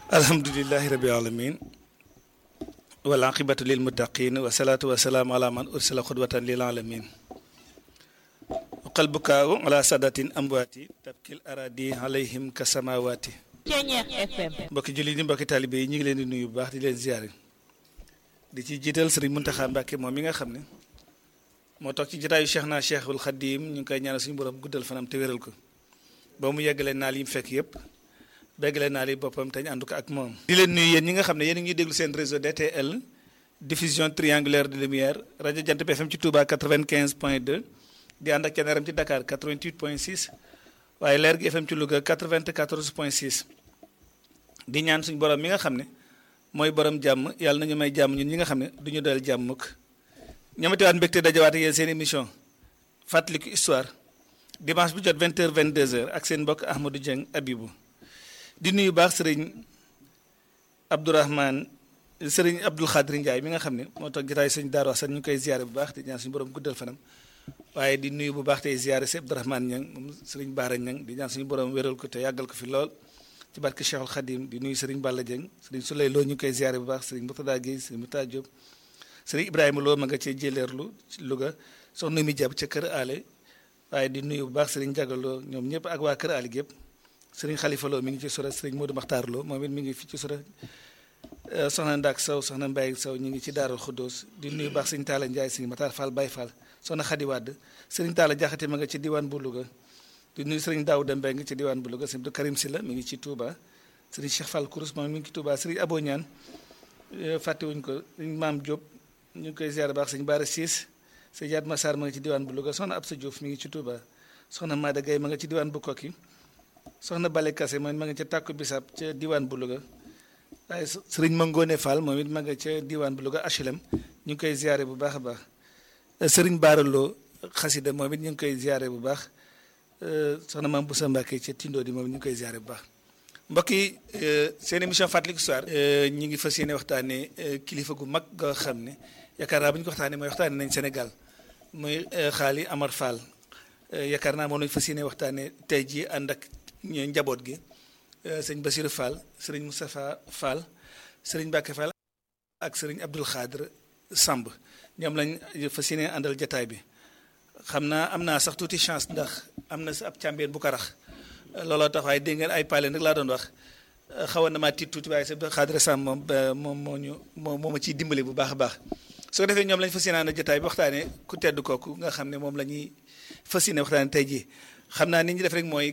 alhamdulilahi rabil alamin wal aqibatu lil muttaqin wa salaatu wa salaamu ala man ursila xudwatan lil alamin qalbukaawu ala sadatin amwaati tabkil aradi alayhim ka samawaati Ceñeex FM mbokki julli ni mbokki taalibe yi ñu ngi leen di nuyu bu baax di leen ziyaare di ci jiital sëriñ Muntaxa Mbàkke moom mi nga xam ne moo toog ci jotaayu Cheikh naa Cheikhul Xadim ñu ngi koy ñaanal suñu borom guddal fanam te wéral ko ba mu yeggale naal yi mu fekk yëpp béggale naal yi boppam te ñu ànd ko ak moom. di leen nuyu yéen ñi nga xam ne yéen a ngi déglu seen réseau DTL diffusion triangulaire de lumière rajo Jant bi FM ci Touba 95 point 2 di ànd ak Thiéniere ci Dakar 88 point 6 waaye Leer gi FM ci Louga 94 point 6 di ñaan suñu borom mi nga xam ne mooy borom jàmm yàlla nañu may jàmm ñun ñi nga xam ne du ñu doyal jàmm mukk ñamatiwaat mbégte dajawaat ak yéen seen émission fàttaliku histoire dimanche bu jot 20h 22h ak seen mbokk Ahmadou Dieng Abibou di nuyu baax sëriñ Abdourahman sëriñ Abdoul Khadri Ndiaye mi nga xam ne moo tax jotaay sëñ Daaru Asan ñu koy ziare bu baax di ñaan suñu borom guddal fanam waaye di nuyu bu baax tey ziare si Abdourahman Ñang moom sëriñ Baara Ñang di ñaan suñu borom wéral ko te yàggal ko fi lool ci barke Cheikhul Khadim di nuyu sëriñ Balla Dieng sëriñ Souley Lo ñu koy ziare bu baax sëriñ Murtada Guèye sëriñ Murtada Diop sëriñ Ibrahima Lo ma nga cee jëleerlu ci Louga soxna mi jàpp ca kër Ale waaye di nuyu bu baax sëriñ Jagaloo ñoom ñëpp ak waa kër Ali gépp sëriñ Xalifa Lo mi ngi ci sura sëriñ Modou Makhtar Lo moom it mi ngi fi ci sura soxna Ndak Sow soxna Mbaye Sow ñu ngi ci Daarul Xuddoos di nuyu baax sëriñ Talla Ndiaye sëriñ Matar Fall Baye Fall soxna Xadi Wàdd sëriñ Talla Jaxate ma nga ci diwaan bu Louga di nuyu sëriñ Daouda Mbeng ci diwaan bu Louga sëriñ Abdou Karim Silla mi ngi ci Touba sëriñ Cheikh Fall Kourous moom mi ngi ci Touba sëriñ Abo Ñaan fàttewuñ ko sëriñ Maam Diop ñu ngi koy ziar baax sëriñ Baara Siis sëriñ Yaat Massar ma nga ci diwaan bu Louga soxna Absa Diouf mi ngi ci Touba soxna Maada Gaye ma nga ci diwaan bu Kokki soxna Bale Kase moom ma nga ca tàkku bisab ca diwaan bu Louga waaye sëriñ Mangone Fall moom it ma nga ca diwaan bu Louga HLM ñu ngi koy ziare bu baax a baax sëriñ Baaraloo xasida moom it ñu ngi koy ziare bu baax soxna Maam Boussa Mbacke ca Tindo di moom it ñu ngi koy ziare bu baax mbokk yi seen émission fàttaliku histoire ñi ngi fas yéene waxtaane kilifa gu mag nga xam ne yaakaar naa bu ñu ko waxtaanee mooy waxtaane nañ Sénégal muy xaali Amar Fall yaakaar naa moom lañu fas yéene waxtaane tey jii ànd ak njaboot gi sëñ Basirou Fall sëriñ Moustapha Fall sëriñ Mbacke Fall ak sëriñ Abdoul Khadre Samb ñoom lañ fas yéene àndal jataay bi xam naa am naa sax tuuti chance ndax am na sa ab càmbeen bu ko rax looloo tax waaye dégg ngeen ay paaleen rek laa doon wax xawoon na maa tiit tuuti waaye sa Khadre Samb moom moom moo ñu moo moo ma ciy dimbali bu baax a baax su ko defee ñoom lañ fas yéene àndal jataay bi waxtaane ku tedd kooku nga xam ne moom la ñuy fas yéene waxtaane tey jii xam naa ni ñu def rek mooy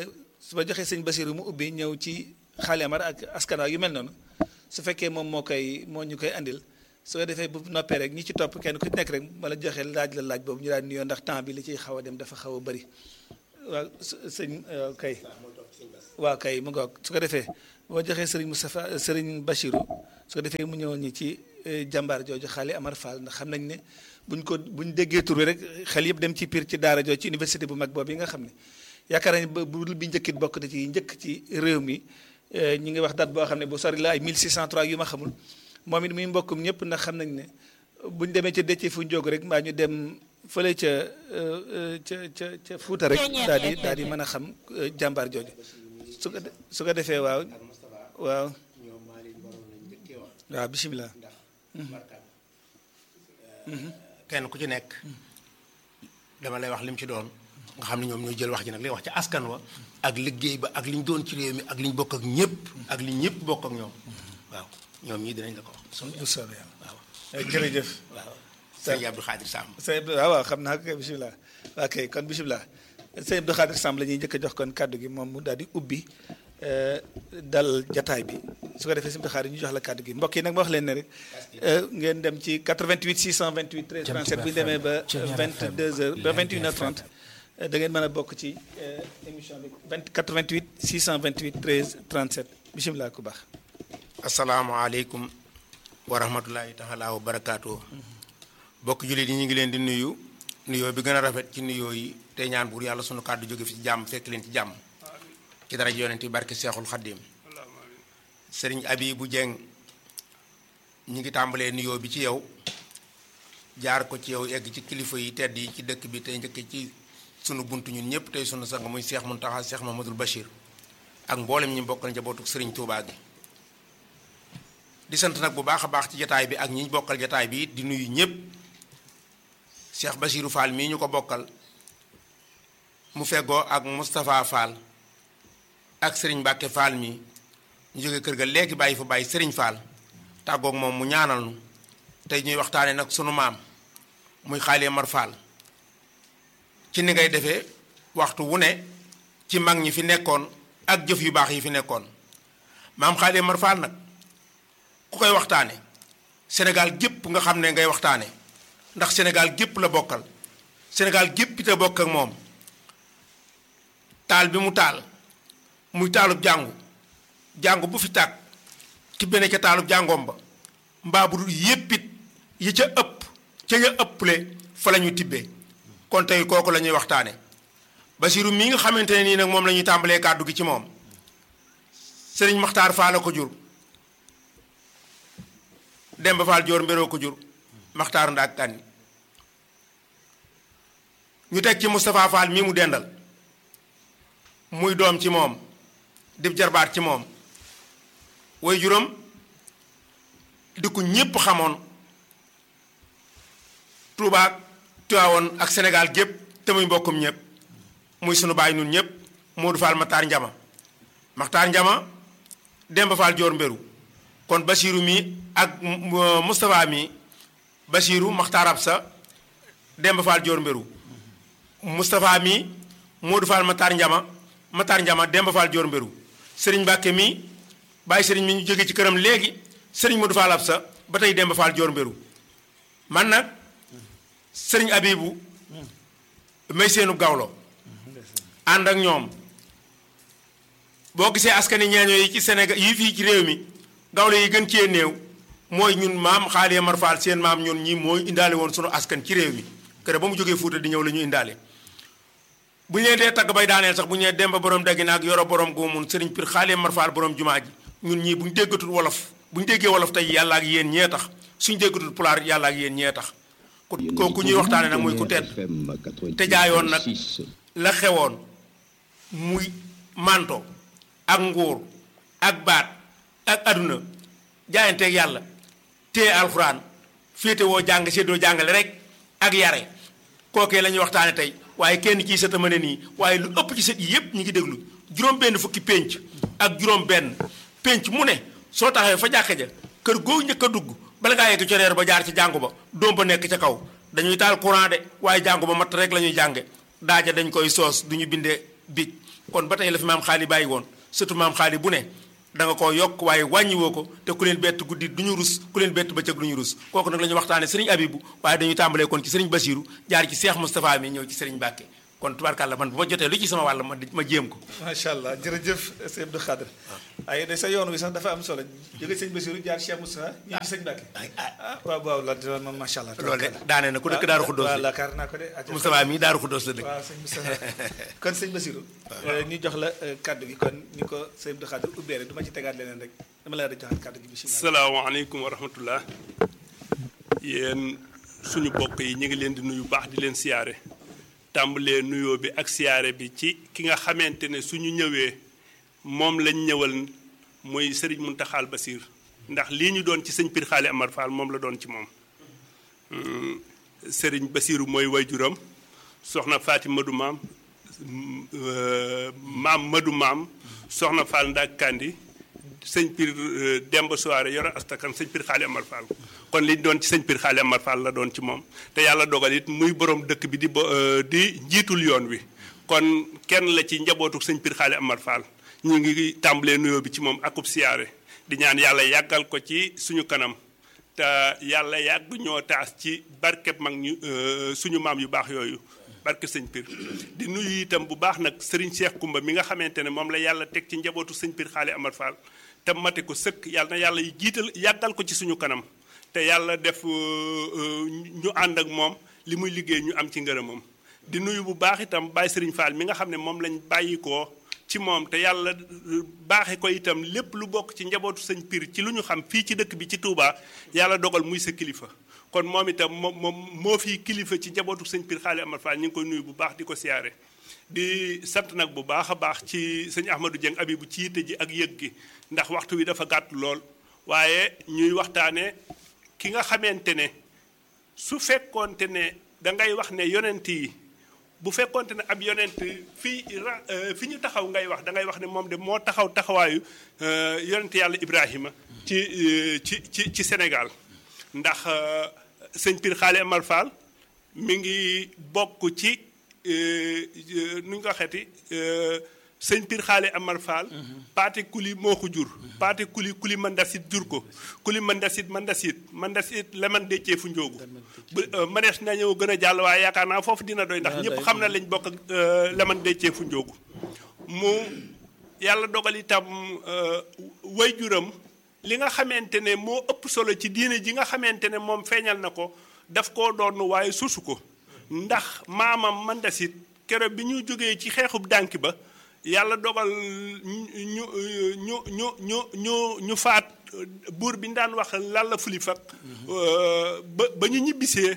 su ma joxee sëñ Basiru mu ubbi ñëw ci xaali amar ak askan yu mel noonu su fekkee moom moo koy moo ñu koy andil su ko defee bu noppee rek ñi ci topp kenn ku ci nekk rek ma la joxee laaj la laaj boobu ñu daan nuyoo ndax temps bi li ciy xaw a dem dafa xaw a bëri waaw sëñ kay waaw kay mu ngoog su ko defee boo joxee sëriñ Moustapha sëriñ Bachirou su ko defee mu ñëwoon ñi ci jàmbaar jooju xaali Amar Fall ndax xam nañ ne buñ ko buñ déggee tur bi rek xel yëpp dem ci piir ci daara jooju ci université bu mag boobu yi nga xam ne yaakaar nañ ba bu bi njëkkit bokk na ci njëkk ci réew mi ñi ngi wax date boo xam ne bu sori la ay 1603 yu ma xamul moom it muy mbokkum ñëpp ndax xam nañ ne buñ demee ca dëcc fu njóog rek mbaa ñu dem fële ca ca ca ca Fuuta rek daal di daal di mën a xam jàmbaar jooju su ko su ko defee waaw waaw waaw bisimilah. kenn ku ci nekk dama lay wax lim ci doon nga xam ne ñoom ñooy jël wax ji nag li wax ci askan wa ak liggéey ba ak li ñu doon ci réew mi ak li ñu bokk ak ñëpp ak li ñëpp bokk ak ñoom waaw ñoom ñii dinañ la ko wax. bu soobee yàlla waaw jërëjëf. waaw sëñ Abdou Khadir Samb. sëñ Abdou waaw waaw xam naa ko bisimilah ok kon bisimilah sëñ Abdou Khadir Samb la ñuy njëkk a jox kon kàddu gi moom mu daal di ubbi dal jataay bi su ko defee sëñ Abdou Khadir ñu jox la kàddu gi mbokk yi nag ma wax leen ne rek ngeen dem ci 88 628 13 37 bu ñu demee ba 22h ba 21h30 da ngeen mën a bokk ci émission bi 20 88 628 13 37 bisimilah ku baax. asalaamaaleykum wa rahmatulahi taala wa barakaatu. bokk jullit yi ñu ngi leen di nuyu nuyoo bi gën a rafet ci nuyoo yi te ñaan buur yàlla sunu kàddu jóge fi ci jàmm fekk leen ci jàmm ci dara yonent yi barke seexul xaddim sëriñ Abibu Jeng ñi ngi tàmbalee nuyoo bi ci yow jaar ko ci yow egg ci kilifa yi tedd yi ci dëkk bi tey njëkk ci sunu bunt ñun ñëpp tey sunu sang muy Seex Muntaxa Seex Mamadul Bachir ak mboolem ñi bokkal njabootu sëriñ Tuubaa gi di sant nag bu baax a baax ci jataay bi ak ñi ñu bokkal jataay bi di nuyu ñëpp Cheikh Basirou Fall mii ñu ko bokkal mu feggoo ak Moustapha Fall ak Serigne Mbacke Fall mii ñu jóge kër ga léegi bàyyi fa bàyyi Serigne Fall tàggoog moom mu ñaanal nu tey ñuy waxtaane nag sunu maam muy Xaali Mar Fall ci ni ngay defee waxtu wu ne ci mag ñi fi nekkoon ak jëf yu baax yi fi nekkoon maam Xaali Mar Fall nag ku koy waxtaane Sénégal gépp nga xam ne ngay waxtaane ndax Sénégal gépp la bokkal Sénégal gépp te bokk ak moom taal bi mu taal muy taalub jàngu jàngu bu fi tàkk tibbe ne ca taalub jàngoom ba mbaa bu dul yéppit yi ca ëpp ca ya ëpple fa la ñu tibbee kon tey kooku la ñuy waxtaane Basiru mi nga xamante ne nii nag moom la ñuy tàmbalee kàddu gi ci moom Sëriñ Maxtaar Faal la ko jur Demba Faal Joor Mbéroo ko jur Maxtaar Ndaak Kanni ñu teg ci Moustapha Fall mii mu dendal muy doom ci moom di jarbaat ci moom way juróom di ko ñépp xamoon Touba Tiwaawoon ak Sénégal gépp te muy mbokkum ñépp muy sunu baay nun ñépp Modou Fall Maxtaar Njama Maxtaar Njama Demba Fall Joor Mbéru kon Basiiru mi ak Moustapha mi Basiiru Maxtaar Absa Demba Fall Joor Mbéru Moustapha mi Modou Fall Matar Njama Matar Njama Demba Fall Joor Mbéru Sëriñ Mbàkke mi bàyyi sëriñ mi ñu jóge ci këram léegi sëriñ Modou Fall Absa ba tey Demba Fall Joor Mbéru man nag sëriñ Abibu may seenu gawlo ànd ak ñoom boo gisee askani ñeeño yi ci Sénégal yi fii ci réew mi gawlo yi gën cee néew mooy ñun maam Xaali Mar Fall seen maam ñun ñi mooy indaale woon sunu askan ci réew mi kër ba mu jógee Fuuta di ñëw la ñu indaale bu ñu leen dee tagg bay daaneel sax bu ñu nee Demba borom daggi naag yoro borom goomun sëriñ Pir Xaali Mar Fall borom jumaa ji ñun ñii bu ñu déggatul wolof bu ñu déggee wolof tey yàlla ak yéen ñee tax suñu déggatul pulaar yàlla ak yéen ñee tax ku kooku ñuy waxtaane nag muy ku tedd te jaayoon nag la xewoon muy manto ak nguur ak baat ak aduna jaayanteeg yàlla téye alxuraan féete woo jàng séddoo jàngale rek ak yare kookee la ñuy waxtaane tey waaye kenn kii sët a mën a nii waaye lu ëpp ci sët yi yépp ñu ngi déglu juróom benn fukki pénc ak juróom benn pénc mu ne soo taxawee fa jàkka ja kër goo njëkk a dugg bala ngaa yegg coreer ba jaar ci jàngu ba doom ba nekk ca kaw dañuy taal courant de waaye jàngu ba matt rek la ñuy jànge daaja dañ koy soos du ñu bindee biig kon ba tey la fi maam xaali bàyyi woon surtout maam xaali bu ne da nga koo yokk waaye wàññiwoo ko te ku leen bett guddi du ñu rus ku leen bett bëccëg du ñu rus kooku nag la ñuy waxtaane sëriñ abibu waaye dañuy tàmbalee kon ci sëriñ basiru jaar ci seex moustapha mi ñëw ci sëriñ mbàkke kon tubaarkàlla man bu ma jotee lu ci sama wàll ma ma jéem ko macha allah jërëjëf sëñ Abdou Khadre ay de sa yoon wi sax dafa am solo jóge sëñ Basiru jaar Cheikh Moustapha ñu ci sëñ Mbàkke ah waaw waaw la dina moom macha allah loolu de daane na ku dëkk daaru xuddoos waaw laakaar naa ko de Moustapha mii daaru xuddoos la dëkk waaw sëñ Moustapha kon sëñ Basiru ñu jox la kàddu gi kon ni ko sëñ Abdou Khadre ubbee rek du ma ci tegaat leneen rek dama la da joxaat kàddu gi bisimilah salaamaaleykum wa rahmatullah yéen suñu bokk yi ñu ngi leen di nuyu baax di leen siyaare tàmbalee nuyoo bi ak siyaare bi ci ki nga xamante ne suñu ñëwee moom lañ ñëwal muy sëriñ Muntaxal Basiir ndax lii ñu doon ci sëñ Pir Xaali Amar Fall moom la doon ci moom sëriñ Basiiru mooy wayjuram soxna Faati Madu maam maam Madu maam soxna Fall Ndak Kandi sëñ Pir Demba Soare yoro astakan sëñ Pir Xaali Amar Fall kon li doon ci sëñ Pir Xaali Amar Fall la doon ci moom te yàlla dogal it muy borom dëkk bi di bo di njiitul yoon wi kon kenn la ci njabootu sëñ Pir Xaali Amar Fall ñu ngi tàmbalee nuyoo bi ci moom akub siyaare di ñaan yàlla yàggal ko ci suñu kanam te yàlla yàgg ñoo taas ci barkeb mag ñu suñu maam yu baax yooyu barke sëñ Pir di nuyu itam bu baax nag Serigne Cheikh Kumba mi nga xamante ne moom la yàlla teg ci njabootu sëñ Pir Xaali Amar Fall te mate ko sëkk yàlla na yàlla jiital yàggal ko ci suñu kanam te yàlla def ñu ànd ak moom li muy liggéey ñu am ci ngërëmam di nuyu bu baax itam Baye Serigne Fall mi nga xam ne moom lañ bàyyi ko ci moom te yàlla baaxe ko itam lépp lu bokk ci njabootu sëñ Pir ci lu ñu xam fii ci dëkk bi ci Touba yàlla dogal muy sa kilifa kon moom itam moom moom moo fii kilifa ci njabootu sëñ Pir Xaali Amar Fall ñu ngi koy nuyu bu baax di ko siyaare di sant nag bu baax a baax ci sëñ Ahmadou Dieng Abibu ci yitte ji ak yëg gi ndax waxtu wi dafa gàtt lool waaye ñuy waxtaane ki nga xamante ne su fekkoonte ne da ngay wax ne yonent yi bu fekkoonte ne ab yonent fii ra fi ñu taxaw ngay wax da ngay wax ne moom de moo taxaw taxawaayu yonent yàlla Ibrahima ci ci ci ci Sénégal ndax sëñ Pir Xaale Amar Fall mi ngi bokk ci nu ñu ko xeeti sëñ Pir Xaale Amar Fall paate kuli moo ko jur paate kuli kuli mandasit jur ko kuli mandasit mandasit mandasit leman deccee fu njóogu bu manees na ñëw gën a jàll waaye yaakaar naa foofu dina doy ndax ñëpp xam na lañ bokk ak leman deccee fu njóogu mu yàlla dogal itam way juram li nga xamante ne moo ëpp solo ci diine ji nga xamante ne moom feeñal na ko daf koo doon waaye susu ko ndax maamam mandasit keroog bi ñu jógee ci xeexub dànki ba yàlla dogal ñu ñu ñu ñu ñu ñu ñu faat buur bi ñu daan wax lalla fuli fak ba ba ñu ñibbisee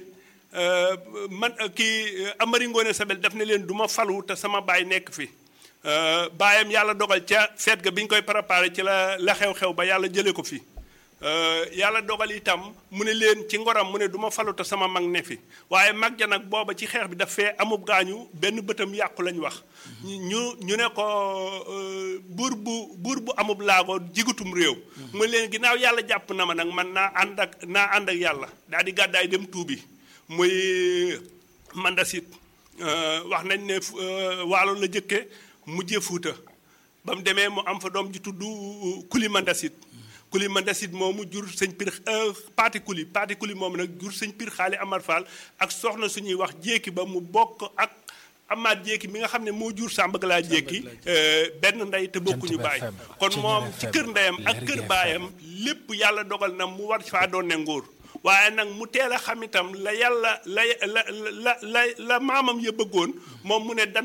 man kii Amari Ngoone Sabel daf ne leen du ma falu te sama baay nekk fi baayam yàlla dogal ca feet ga bi ñu koy préparé ci la la xew-xew ba yàlla jëlee ko fi yàlla dogal itam mu ne leen ci ngoram mu ne du ma falu te sama mag ne fi waaye mag ja nag booba ci xeex bi daf fee amub gaañu benn bëtam yàqu lañ wax ñu ñu ne ko buur bu buur bu amub laago jigutum réew mu leen ginnaaw yàlla jàpp na ma nag man naa ànd ak naa ànd ak yàlla daal di gàddaay dem tuubi muy mandasit wax nañ ne waalo la jëkke mujjee fuuta ba mu demee mu am fa doom ji tudd kuli mandasit kuli mandasit moomu jur sëñ pir paati kuli paati kuli moomu nag jur sëñ pir xaali amar fall ak soxna suñuy wax jéeki ba mu bokk ak amaat jéeki mi nga xam ne moo jur sàmbag laa jéeki benn ndey te bokkuñu baay kon moom ci kër ndeyam ak kër baayam lépp yàlla dogal na mu war faa doon ne nguur waaye nag mu teel a xam itam la yàlla la la la la la maamam ya bëggoon moom mu ne dann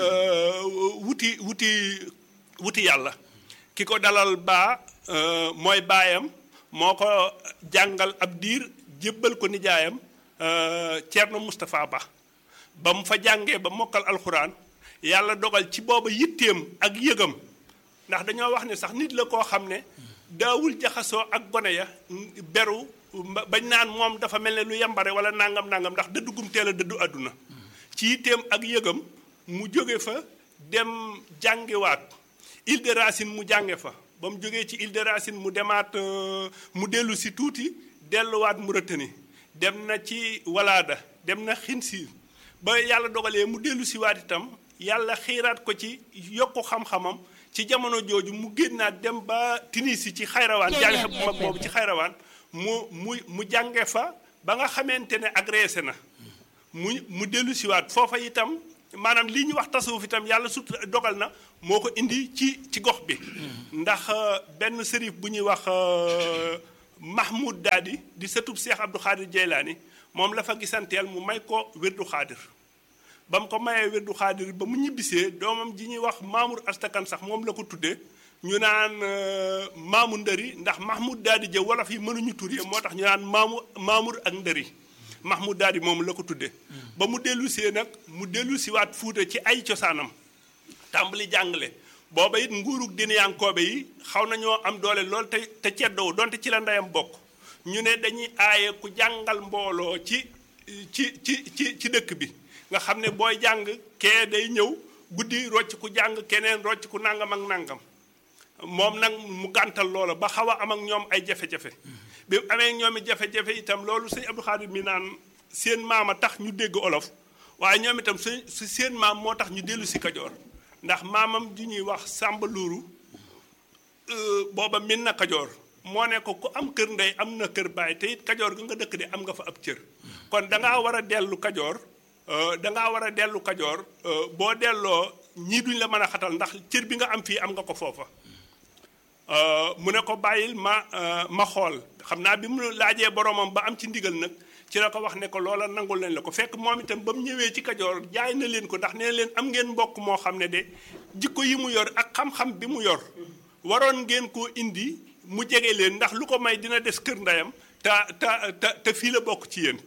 wuti wuti wuti yàlla ki ko dalal baa mooy baayam moo ko jàngal ab diir jébbal ko nijaayam Ceerno Moustapha Ba ba mu fa jàngee ba mokkal alxuraan yàlla dogal ci booba yitteem ak yëgam ndax dañoo wax ne sax nit la koo xam ne daawul jaxasoo ak gone ya beru bañ naan moom dafa mel ne lu yambare wala nangam nangam ndax dëddugum teel a dëddu àdduna ci yitteem ak yëgam mu jóge fa dem jàngiwaat Île de Racine mu jànge fa ba mu jógee ci Île de Racine mu demaat mu dellu si tuuti delluwaat Mauritanie dem na ci Walaada dem na Xinsiir ba yàlla dogalee mu dellu si waat itam yàlla xiiraat ko ci yokku xam-xamam ci jamono jooju mu génnaat dem ba Tunisie ci xayrawaan jànge bu mag boobu ci xayrawaan mu mu mu jànge fa ba nga xamante ne agressé na mu mu dellu siwaat foofa itam maanaam lii ñu wax tasawuf itam yàlla sut dogal na moo ko indi ci ci gox bi ndax benn sërif bu ñuy wax Mahmoud Daadi di sëtub Seex Abdou Xaadir Jeylaani moom la fa gisanteel mu may ko wérdu xaadir ba mu ko mayee wérdu xaadir ba mu ñibbisee doomam ji ñuy wax Mamour Astakan sax moom la ko tuddee ñu naan maamu ndëri ndax Mahmoud Daadi jë wolof yi mënuñu tur yi moo tax ñu naan maamu Mamour ak ndëri Mahmoud Daadi moom la ko tuddee ba mu dellu see nag mu dellu siwaat fuuta ci ay cosaanam tàmbali jàngale booba it nguurug dinayankoobe yi xaw nañoo am doole lool te te ceddoo donte ci la ndeyam bokk ñu ne dañuy aaye ku jàngal mbooloo ci ci ci ci ci dëkk bi nga xam ne booy jàng kee day ñëw guddi rocc ku jàng keneen rocc ku nangam ak nangam moom nag mu gàntal loola ba xaw a am ak ñoom ay jafe-jafe bi amee ñoom i jafe-jafe itam loolu sëñ Abdou Khadir mi naan seen maama tax ñu dégg olof waaye ñoom itam su seen maam moo tax ñu dellu si kajoor ndax maamam ju ñuy wax Sàmba Luuru booba min na kajoor moo ne ko ku am kër ndey am na kër baay te it kajoor ga nga dëkk de am nga fa ab cër kon dangaa war a dellu kajoor dangaa war a dellu kajoor boo delloo ñii duñ la mën a xatal ndax cër bi nga am fii am nga ko foofa mu ne ko bàyyil ma ma xool xam naa bi mu laajee boromam ba am ci ndigal nag ci la ko wax ne ko loola nangul nañ la ko fekk moom itam ba mu ñëwee ci kajoor jaay na leen ko ndax nee leen am ngeen mbokk moo xam ne de jikko yi mu yor ak xam-xam bi mu yor waroon ngeen koo indi mu jege leen ndax lu ko may dina des kër ndeyam te te te te fii la bokk ci yéen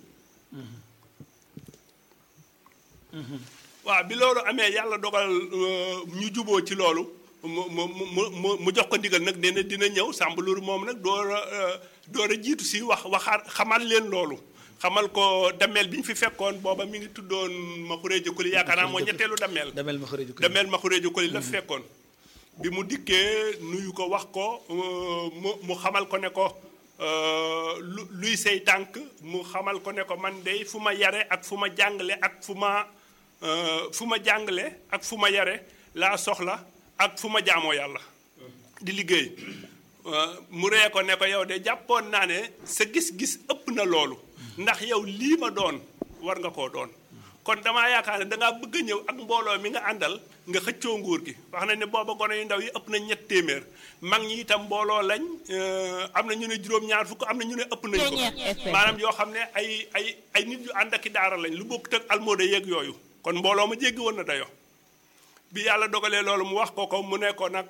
waaw bi loolu amee yàlla dogal ñu juboo ci loolu mu mu mu mu mu jox ko ndigal nag nee na dina ñëw Samba Loor moom nag door a door a jiitu si wax waxaat xamal leen loolu xamal ko dameel bi ñu fi fekkoon booba mi ngi tuddoon ma xuréeja kuli yaakaar naa moo ñetteelu dameel damel ma xëre ju dameel ma xuréeja kuli la fekkoon bi mu dikkee nuyu ko wax ko mu mu xamal ko ne ko lu luy say tànk mu xamal ko ne ko man dey fu ma yare ak fu ma jàngale ak fu ma fu ma jàngale ak fu ma yare laa soxla ak fu ma jaamoo yàlla di liggéey mu ree ko ne ko yow de jàppoon naa ne sa gis-gis ëpp na loolu ndax yow lii ma doon war nga koo doon kon damaa yaakaar ne dangaa bëgg a ñëw ak mbooloo mi nga àndal nga xëccoo nguur gi wax nañ ne booba gone yu ndaw yi ëpp nañ ñett téeméer mag ñi itam mbooloo lañ am na ñu ne juróom-ñaar fukk am na ñu ne ëpp nañ ko maanaam yoo xam ne ay ay ay nit yu ànd ak i daara lañ lu bokk tëg almooda yeeg yooyu kon mbooloo ma jéggi woon na dayo bi yàlla dogalee loolu mu wax ko ko mu ne ko nag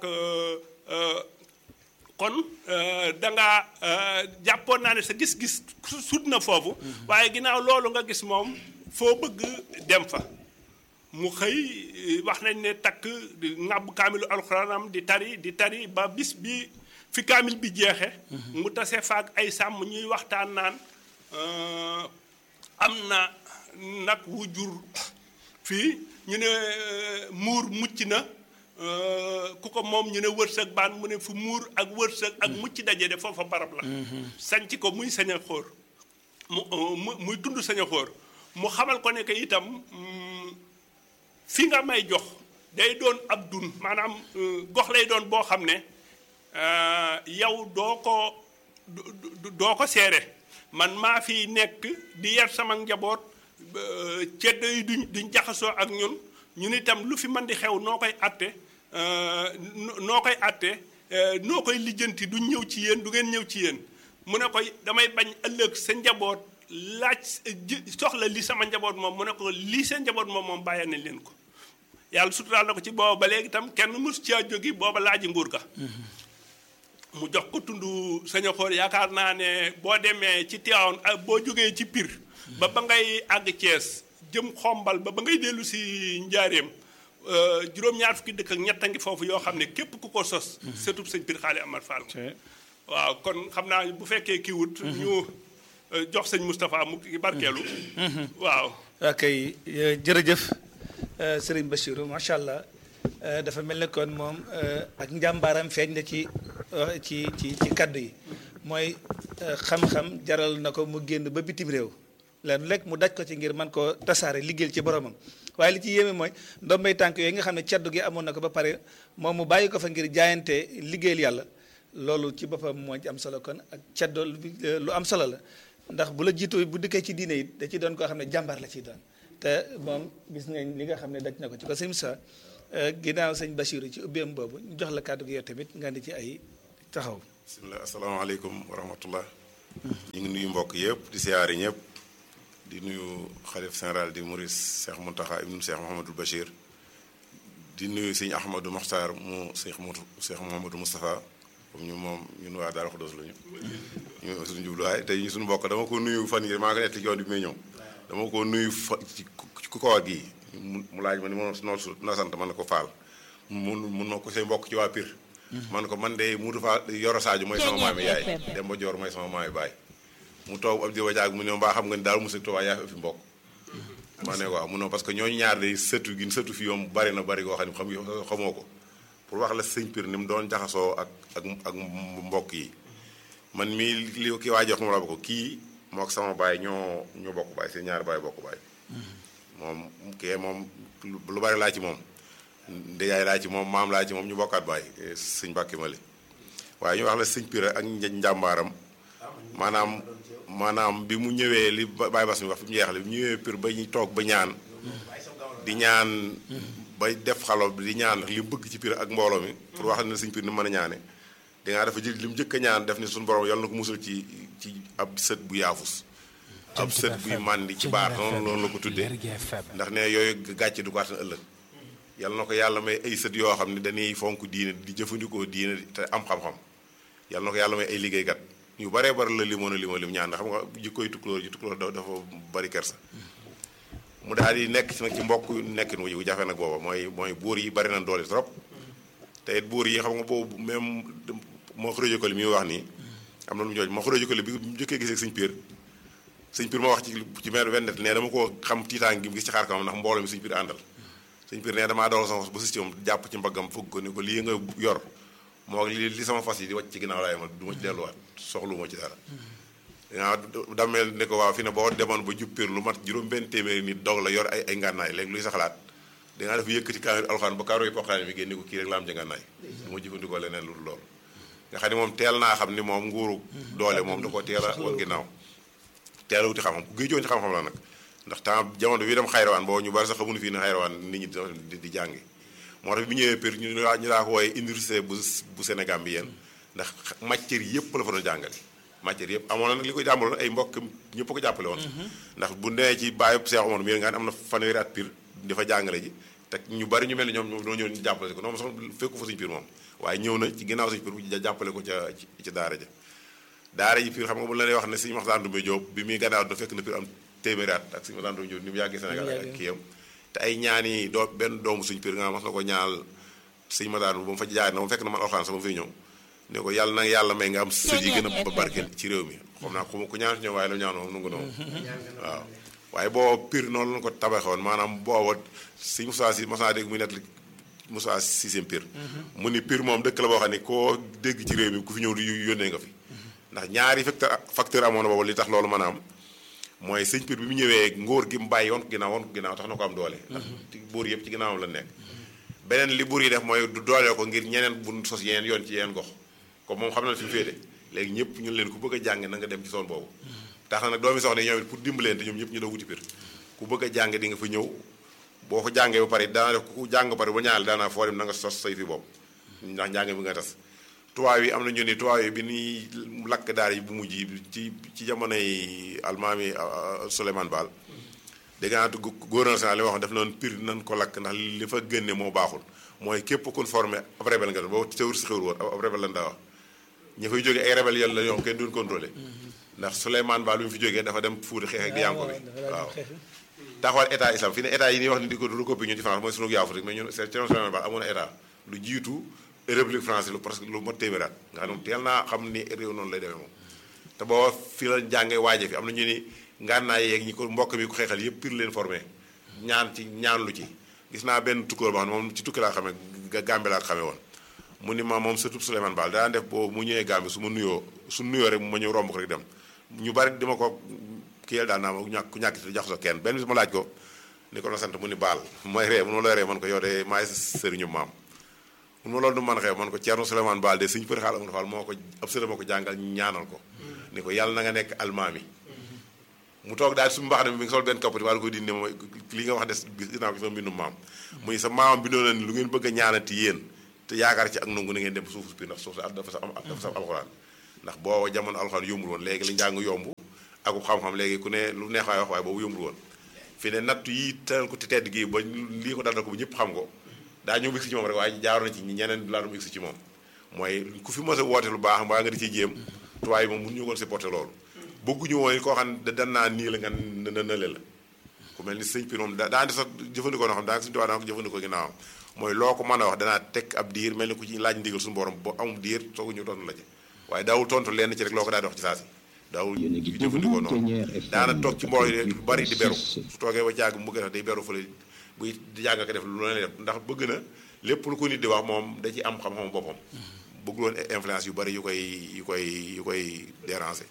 kon dangaa jàppoon naa ne sa gis-gis sut na foofu waaye ginnaaw loolu nga gis moom foo bëgg dem fa mu xëy wax nañ ne takk ŋàbb kaamilu alxuraanam di tari di tari ba bis bi fi kaamil bi jeexe mu tase faak ay sàmm ñuy waxtaan naan am na nag wu jur fii ñu ne muur mucc na ku ko moom ñu ne wërsëg baan mu ne fu muur ak wërsëg ak mucc daje de foofa barab la sanc ko muy sañ a xóor mu muy tund sañ a xóor mu xamal ko ne que itam fi nga may jox day doon ab dun maanaam gox lay doon boo xam ne yow doo ko doo ko seere man maa fi nekk di yar sama njaboot ceddo yi duñ duñ jaxasoo ak ñun ñun itam lu fi mën di xew noo koy atte noo koy atte noo koy lijjanti duñ ñëw ci yéen du ngeen ñëw ci yéen mu ne koy damay bañ ëllëg sa njaboot laaj soxla li sama njaboot moom mu ne ko lii seen njaboot moom moom bàyyee nañ leen ko yàlla suturaal na ko ci booba ba léegi itam kenn mus caa jógi booba laaji nguur ga mu jox ko tund saña xoor yaakaar naa ne boo demee ci Tiwaawan boo jógee ci Pire ba ba ngay àgg Thiès jëm xombal ba ba ngay dellu si njaareem juróom-ñaar fukki dëkk ak ñett a ngi foofu yoo xam ne képp ku ko sos surtout sëñ Pire Xaali Amar Fall waaw kon xam naa bu fekkee kii wut ñu jox sëñ Moustapha mu ki barkeelu waaw ok jërëjëf Serigne Bachirou macha allah dafa mel ne kon moom ak njàmbaaram feeñ na ci ci ci ci kaddu yi mooy xam-xam jaral na ko mu génn ba bitim réew leen lekk mu daj ko ci ngir man koo tasaare liggéeyal ci boromam waaye li ci yéeme mooy ndombay tànk yooyu nga xam ne caddu gi amoon na ko ba pare moom mu bàyyi ko fa ngir jaayante liggéeyal yàlla loolu ci boppam moo ci am solo kon ak caddo lu am solo la ndax bu la jiitoo bu dikkee ci diine yi da ci doon koo xam ne jàmbaar la ciy doon te moom gis nañ li nga xam ne daj na ko ci ko sëñ Moussa ginnaaw sëñ Bachirou ci ubbeem boobu ñu jox la kàddu gi yow tamit nga di ci ay taxaw. bisimilah asalaamaaleykum wa rahmatullah ñu ngi nuyu mbokk yëpp di siyaari ñëpp di nuyu xalif général di Maurice Cheikh Mountakha ibnu Cheikh Mouhamadul Bachir di nuyu sëñ Ahmadou Mokhtar mu Cheikh Moutou Cheikh Mouhamadou Moustapha comme ñu moom ñun waa Daara Xudoos lañu ñu suñu jubluwaay tey ñu suñu mbokk dama ko nuyu fan yi maa ngi nekk ci yoon bi may ñëw dama ko nuyu fa ci ku koor gi mu laaj ma ni ma noo su na sant man ne ko faal mun mun ma ko say mbokk ci waa Pire man ko man de Muudu Faal Yoro Sadio mooy sama maami yaay Demba Joor mooy sama maami baay mu toog ab diwa jaag mu ne mbaa xam nga ni daal mu sëg yaa fi mbokk ma ne waaw mu ne parce que ñooñu ñaar de sëtu gi sëtu fi yoom bari na bari goo xam ne xam xamoo ko pour wax la sëñ Pire ni mu doon jaxasoo ak ak ak mbokk yi man mii li ki waa jox moom la ko kii moo ak sama baay ñoo ñoo bokk baay seen ñaari baay bokk baay moom kee moom lu bari laa ci moom ndeyaay laa ci moom maam laa ci moom ñu bokkaat baay sëñ Mbàkke Mali waaye ñu wax la sëñ Pire ak njàmbaaram maanaam maanaam bi mu ñëwee li Baye Bass mi wax fi mu jeexale bi mu ñëwee Pire ba ñu toog ba ñaan di ñaan bay def xalo bi di ñaan li mu bëgg ci Pire ak mbooloo mi pour wax ne sëñ Pire ni mu mën a ñaane dangaa dafa jël li mu njëkk a ñaan def ni suñu borom yal na ko musal ci ci ab sët bu yaafus ab sët buy màndi ci baar noonu loolu la ko tuddee ndax ne yooyu gàcce du ko attan ëllëg yal na ko yàlla may ay sët yoo xam ne dañuy fonk diine di jëfandikoo diine te am xam-xam yal na ko yàlla may ay liggéeykat ñu baree bari la limoon a lima lim ñaan ndax xam nga jikkoy tukulóor ji tukulóor dafa bari kersa mu daal di nekk ci nag ci mbokk nekkin wu jafe nag booba mooy mooy buur yi bari na doole trop te it buur yi xam nga boobu même moo xurajë ko li muy wax nii am na lu mu jooj moo xurajë ko li bi mu njëkkee gisee sëñ Piir sëñ Piir ma wax ci ci meer wendet ne dama ko xam tiitaan gi mu gis ci xaar kanam ndax mbooloo mi sëñ Piir àndal sëñ Piir ne damaa dawal sama fas ba sës ci moom jàpp ci mbaggam fëgg ko ni ko lii nga yor moo li li sama fas yi di wàcc ci ginnaaw laay ma du ma ci delluwaat soxlu ma ci dara waaw dameel ne ko waaw fi ne boo demoon ba jub Piir lu mat juróom benn téeméeri nit dog la yor ay ay ngànnaay léegi luy sa xalaat dangaa def yëkkati kaamil alxuraan ba kaaro yi poqaane bi génne ko kii rek la am ci ngànnaay du ma jëfandikoo leneen lu dul loolu nga xam ne moom teel naa xam ni moom nguuru doole moom da ko teel a woon ginnaaw teel a wuti xam-xam ku géejoon ci xam-xam la nag ndax temps jamono bi dem xayrawaan boo ñu bari sax xamuñu fii ne xayrawaan nit ñi di di jàngi moo tax bi ñëwee Pire ñu ñu daa ko wooye université bu bu Sénégal bi yéen ndax matière yëpp la fa doon jàngale matière yëpp amoon na nag li ko jàmbaloon ay mbokk ñëpp ko jàppale woon ndax bu nee ci bàyyi Cheikh Omar mi nga am na fanweeri at Pire dafa jàngale ji te ñu bari ñu mel ni ñoom ñoom doo ñëw ñu jàppale ko noonu sax fekku fa suñu Pire moom waaye ñëw na ci ginnaaw suñu Pire jàppale ko ca ci daara ja daara ji Pire xam nga bu la lay wax ne suñu Maxtaan Dumbe Jóob bi muy gannaaw da fekk na Pire am téeméeri at ak suñu Maxtaan Dumbe Jóob ni mu yàggee Sénégal ak kii am te ay ñaani doo benn doomu suñu Pire nga mas na ko ñaal suñu Maxtaan ba mu fa jaay na mu fekk na man alxuraan sama fiy ñëw ne ko yàlla na yàlla may nga am sët yi gën a barkeel ci réew mi xam naa ko ku ñaan si ñoom waaye lu ñaan moom nu ngu noonu waaw waaye boo Pire noonu lañu ko tabaxoon maanaam booba suñu Moussa si mas naa dégg muy nettali Moussa sixième Pire mu ni Pire moom dëkk la boo xam ne koo dégg ci réew mi ku fi ñëw di yónnee nga fi ndax ñaari facteur facteur amoon na boobu li tax loolu mën a am mooy sëñ Pire bi mu ñëwee ngóor gi mu bàyyi woon ko ginnaaw woon ko ginnaaw tax na ko am doole ndax buur yëpp ci ginnaawam la nekk beneen li buur yi def mooy du doole ko ngir ñeneen bu sos yeneen yoon ci yeneen gox comme moom xam na fi mu féete léegi ñëpp ñun leen ku bëgg a jàng na nga dem ci zone boobu tax na nag doomi soxna yi ñoom it pour dimbaleen te ñoom ñëpp ñu daw wuti Pire ku bëgg a jàng di nga fa ñëw boo fa jàngee ba pare daana def ku jàng ba pare ba ñaale daanaa foo dem na nga sos say fi bopp ndax njàng bi nga tas tubaab yi am na ñu ni tubaab yi bi ñuy lakk daara yi bu mujj yi ci ci jamonoy almaami Souleymane Baal dégg naa gouverneur général li ma wax def noonu Pire nan ko lakk ndax li fa génne moo baaxul mooy képp kun formé ab rebelle nga doon boo tewur si xewur woon ab rebelle lan daa wax ña fay jógee ay rebelle yàlla la ñoom kenn duñ contrôlé ndax Souleymane Baal bi mu fi jógee dafa dem fuuti xeex ak Yanko bi waaw taxawal état islam fi ne état yi ñuy wax ni di ko recopier ñun ci France mooy sunu yaafu rek mais ñun c'est Souleymane Baal amoon na état lu jiitu république française lu presque lu mot téeméeraat nga xam ne teel naa xam ni réew noonu lay demee moom te boo fi la jàngee waaje fi am na ñu ni ngànnaay yeeg ñi ko mbokk mi ko xeexal yëpp Pire leen formé ñaan ci ñaan lu ci gis naa benn tukkóor boo xam ne moom ci tukki laa xamee Gambie laa xamee woon mu ni ma moom surtout Souleymane Baal daan def boobu mu ñëwee Gambie su ma nuyoo su nuyoo rek ma ñëw romb ko rek dem ñu bari dima ko kiyel daal naa ma ñàkk ku ñàkk jax so kenn benn bis ma laaj ko ni ko na sant mu ni baal mooy ree mun ma looy ree man ko yow de maay sëriñu maam mun ma loolu du man xew man ko Ceerno Souleymane Baal de suñu përi xaal amul faal moo ko ab sëriñ moo ko jàngal ñaanal ko ni ko yàlla na nga nekk almaami mu toog daal su mbax ne mi ngi sol benn kappati wala koy dindi ma li nga wax des gis naa ko sama mbindum maam muy sa maamam bindoo na ni lu ngeen bëgg a ñaanati yéen te yaakaar ci ak nangu na ngeen dem suuf si ndax suuf si dafa sa am dafa sa alxuraan ndax boo jamono alxuraan yombul woon léegi li njàng yomb aku xam-xam léegi ku ne lu neex waay wax waaye boobu yombul woon fi ne nattu yi tëral ko te tedd gi ba lii ko dal ko ba ñëpp xam ko daa ñëw egsi ci moom rek waaye jaaroon na ci ñeneen laa doon egsi ci moom mooy ku fi mos a woote lu baax mbaa nga di ciy jéem tubaab yi moom mënuñu woon supporter loolu bëgguñu woon koo xam ne dan naa nii la nga na nële la ku mel ni sëñ Pire moom da daa di sax jëfandikoo noo xam daa suñu tubaab daa ko jëfandikoo ginnaawam mooy loo ko mën a wax danaa teg ab diir mel ni ku ci laaj ndigal suñu borom ba amul diir soogu ñu tontu la ci waaye daawul tontu lenn ci rek loo ko daa di wax ci saa si daawul jëfandikoo noonu daana toog ci mbooloo yi lu bari di beru su toogee ba jàgg mu gën a day beru fële buy di jàng ko def lu leen def ndax bëgg na lépp lu ko nit di wax moom da ci am xam-xam boppam bëggul woon influence yu bari yu koy yu koy yu koy déranger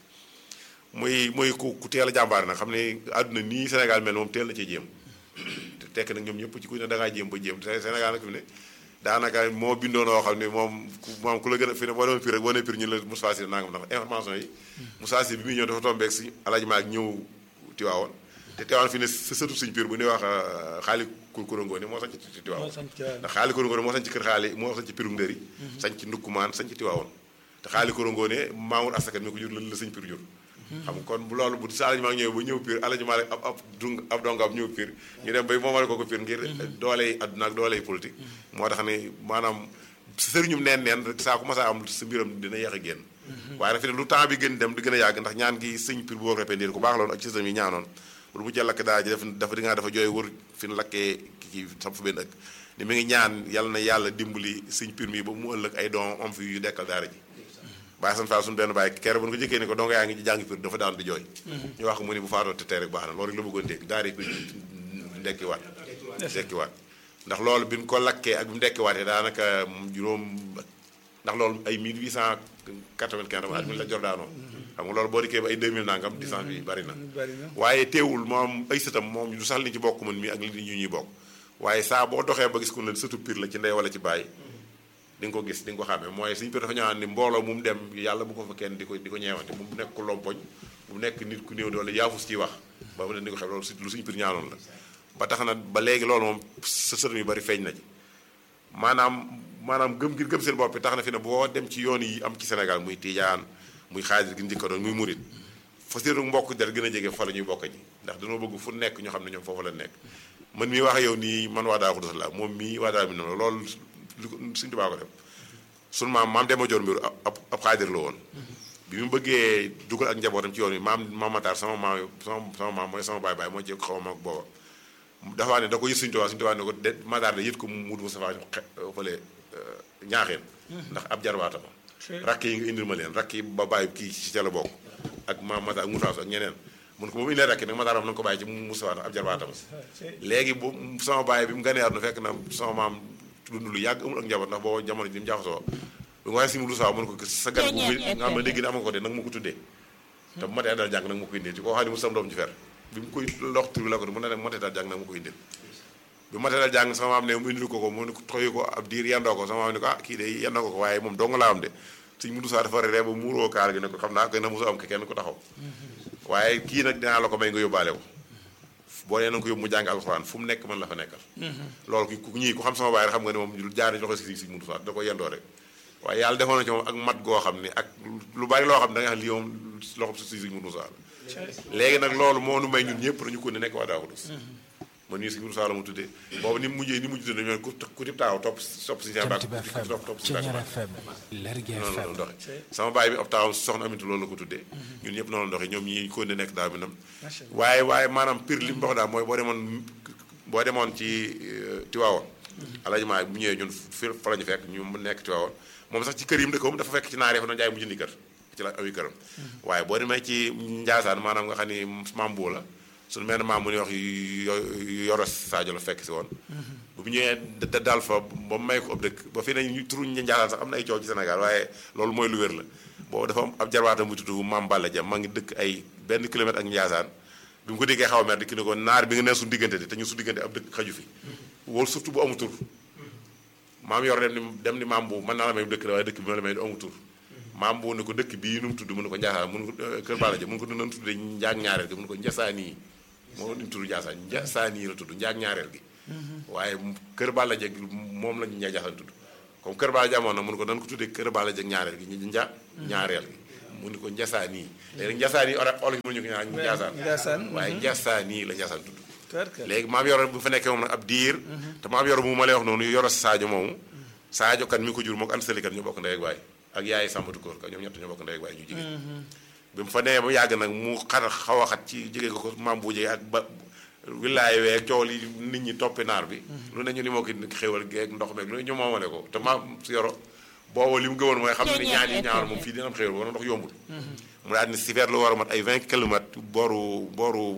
muy muy ku ku teel a jàmbaare nag xam ne àdduna nii Sénégal mel moom teel na cee jéem te tekk nag ñoom ñëpp ci ku ne da ngaa jéem ba jéem te Sénégal nag fi mu ne daanaka moo bindoon oo xam ne moom ku moom ku la gën a fi ne boo demoon Pire rek boo nee Pire ñu la Moussa Sy nangam ndax information yi Moussa Sy bi muy ñëw dafa tombeeg si Alaaji Maalik ñëw Tiwaawoon te Tiwaawoon fi ne sa sëtu suñu Pire bu ñuy wax xaali kurkurangoo ni moo sañ ci Tiwaawoon ndax xaali kurangoo moo sañ ci kër xaali moo sañ ci Pirum Ndëri sañ ci Ndukkumaan sañ ci Tiwaawoon te xaali kurangoo ne Mamour Asakat mi ko jur lan la sëñ Pire jur xam nga kon bu loolu bu sa alajumaa ñëw ba ñëw Pire alajumaa rek ab ab dung ab dongam ñëw Pire ñu dem bay moomale ko ko Pire ngir dooley adduna ak dooley politique moo tax ne maanaam sëriñum neen neen rek saa ku masaa am sa mbiram dina yeex a génn waaye nag fi ne lu temps bi gën dem di gën a yàgg ndax ñaan gi sëñ Pire bu boo répéndir ku baax loolu ak système yi ñaanoon lu mu jël lakk daa ji def dafa di ngaa dafa jooy wër fi ne lakkee kii sam fa benn ëkk ni mi ngi ñaan yàlla na yàlla dimbali sëñ pir mi ba mu ëllëg ay doom am fi yu dekkal daara ji bàyyi san fall suñu benn bàyyi kere bu ñu ko jëkkee ni ko donga yaa ngi jàngi pir dafa daan di jooy ñu wax ko mu ni bu faatoo te tey rek baax na loolu rek la bëggoon dégg daara yi pir ndekkiwaat ndekkiwaat ndax loolu bi mu ko lakkee ak bi mu ndekkiwaatee daanaka juróom ndax loolu ay 1895 dama at mi la jor daanoo xam nga loolu boo dikkee ba ay 2000 nangam distance bi bari na waaye teewul moom ay sëtam moom du sax li ci bokk man mi ak li ñu ñuy bokk waaye saa boo doxee ba gis ku ne sëtu pir la ci ndey wala ci bàyyi di nga ko gis di nga ko xàmmee mooy suñu pir dafa ñëwaat ni mbooloo mu mu dem yàlla bu ko fa kenn di ko di ko ñeewante bu mu nekk ku lompoñ bu mu nekk nit ku néew doole yaafus ciy wax ba mu ne di ko xam loolu lu suñu pir ñaanoon la ba tax na ba léegi loolu moom sa sëtam yu bari feeñ na ci maanaam maanaam gëm ngir gëm seen bopp tax na fi ne boo dem ci yoon yi am ci Sénégal muy Tijaan muy xaadir gi njëkka doon muy murit fa seenu mbokk der gën a jege fa la ñuy bokk ji ndax dañoo bëgg fu nekk ñoo xam ne ñoom foofu la nekk man mii wax yow nii man waa daa xudus la moom mii waa daa mi noonu loolu li ko suñu tubaa ko def sunu maam maam dema joor mbiru ab ab xaadir la woon bi mu bëggee dugal ak njabootam ci yoon yi maam maam Matar sama maam sama sama maam mooy sama baay baay moo ci xaw ma mag booba dafa ne da ko yët suñu tubaa suñu tubaa ne ko de Matar de yët ko mu Moustapha fële ñaaxeen ndax ab jarbaatama rakk yi nga indil ma leen rakk yi ba bàyyi kii ci ca la bokk ak maam Mata ak Moutaasu ak ñeneen mun ko moom indee rakk yi nag Mataar am na nga ko bàyyi ci Moustapha ndax ab jarbaatam léegi bu sama bàyyi bi mu ganee àdduna fekk na sama maam dund lu yàgg amul ak njaboot ndax booba jamono ji ni mu jaxasoo bi nga waxee si Moustapha mun ko sa gan bu nga xam ne dégg ne am nga ko de nag ma ko tuddee te bu matee dal jàng nag ma ko indil ci koo xam ne mu sam doom ci fer bi mu koy lox tur bi la ko mu ne ne matee dal jàng nag ma ko indil bi matee dal jàng sama maam ne mu indil ko ko mu ne ko toyi ko ab diir yendoo ko sama maam ne ko ah kii de yendoo ko ko waaye moom dong laa am de suñ mudu saa dafa ree ba muuroo kaar gi ne ko xam naa ko na mosu am ke kenn ko taxaw waaye kii nag dinaa la ko may nga yóbbaale ko boo nee na nga ko yóbbu mu jàng alxuraan fu mu nekk mën la fa nekkal loolu ku ñii ku xam sama baay rek xam nga ne moom jaar loxo si si mudu saa da ko yendoo rek waaye yàlla defoon na ci moom ak mat goo xam ne ak lu bari loo xam ne da nga xam lii moom loxo si si mudu saa la léegi nag loolu moo nu may ñun ñëpp dañu ko ne nekk waa daawudus man nii si mudu saa la mu tuddee boobu ni mu mujjee ni mujj tuddee ñoom ku ku tib taaw topp topp si seen baak topp topp si noonu la doxe sama baay bi ab taawam soxna Amintu loolu la ko tuddee ñun ñëpp noonu la doxe ñoom ñi ko ne nekk daaw bi nam waaye waaye maanaam pire li mu wax daal mooy boo demoon boo demoon ci Tiwaawoon alaji maa bu ñëwee ñun fi fa la ñu fekk ñu mu nekk Tiwaawoon moom sax ci kër yi mu dëkkoon dafa fekk ci naar yi fa doon jaay mu jëndi kër ci la awi këram waaye boo demee ci Njaasaan maanaam nga xam ni maam boo la suñu mel maam mu ñuy wax yoro Sadio la fekk si woon bu ñëwee da daal fa ba may ko ab dëkk ba fi ne ñu turu ñu njaasaan sax am na ay coow ci Sénégal waaye loolu mooy lu wér la boobu dafa am ab jarwaatam bu tudd maam Balla Dia ma ngi dëkk ay benn kilomètre ak njaasaan bi mu ko déggee xaw a mer di ki ne ko naar bi nga ne suñu diggante di te ñu suñu diggante ab dëkk xaju fi wóolu surtout bu amu tur maam yor dem ni dem ni maam bu mën naa la may dëkk la waaye dëkk bi ma la may du amu tur maam bu ne ko dëkk bii nu mu tudd mu ne ko njaasaan mun ko kër Balla Dia mun ko doon tuddee njaag ñaareel gi mun ko njasaanii moo doon tudd Ndiassane Ndiassane la tudd njaag ñaareel gi. waaye kër Balla Dieng moom la ñu Ndiaye Ndiassane tudd comme kër Balla Dieng amoon na mun ko dañ ko tuddee kër Balla Dieng ñaareel gi ñu nja ñaareel gi. mu ni ko Ndiassane yi. léegi Ndiassane yi olof yi mënuñu ko ñaan Ndiassane. waaye Ndiassane yi la Ndiassane tudd. léegi maam yoro bu fa nekkee moom nag ab diir. te maam yoro bu ma lay wax noonu yoro Sadio moomu. Sadio kan mi ko jur moog Anta Sali kan ñu bokk ndey ak baay ak yaay Sambatu Koor ka ñoom ñett ñoo bokk ndey ak baay ñu jigéen bi mu fa nee ba yàgg nag mu xar xaw a xat ci jege ko maam bu jege ak ba wilaay weeg coow li nit ñi toppi naar bi lu ne ñu ni moo ko xéwal geeg ndox meeg lu ne ñu moomale ko te maam si yoro booba li mu gëwoon mooy xam ne ñaan yi ñaawal moom fii dina am xéwal ba ndox yombul mu daal ni si feet lu war a mat ay 20 kilomètres booru booru